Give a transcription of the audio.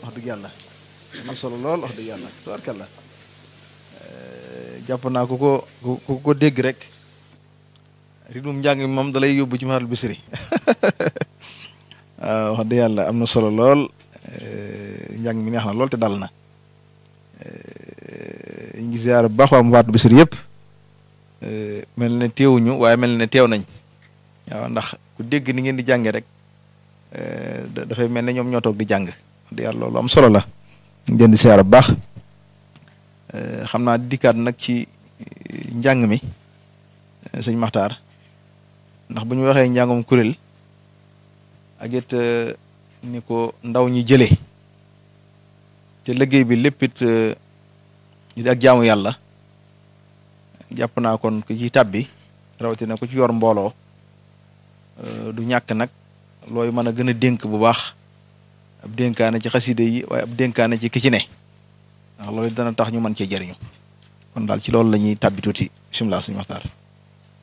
wax dëgg yàlla am solo lool wax dëgg yàlla tubaarkàlla jàpp naa ku ko ku ko dégg rek rythme njàng mi moom dalay yóbbu ci Matlabul Bichri waaw wax dëgg yàlla am na solo lool njàng mi neex na lool te dal na ñu ngi ziar bu baax waa Matlabul Bichri yëpp mel ne teewuñu waaye mel ne teew nañ waaw ndax ku dégg ni ngeen di jànge rek dafay mel ne ñoom ñoo toog di jàng wax dëgg yàlla loolu am solo la ñu leen di ziar bu baax xam naa dikkaat nag ci njàng mi sëñ Maxtaar ndax bu ñu waxee njàngum kuréel ak it ni ko ndaw ñi jëlee te liggéey bi lépp it ak jaamu yàlla jàpp naa kon ku ci tàbbi rawatina ku ci yor mbooloo du ñàkk nag looy mën a gën a dénk bu baax ab dénkaane ci xaside yi waaye ab dénkaane ci ki ci ne ndax loolu dana tax ñu mën cee jëriñu kon daal ci loolu la ñuy tàbbi tuuti bisimilah suñu waxtaan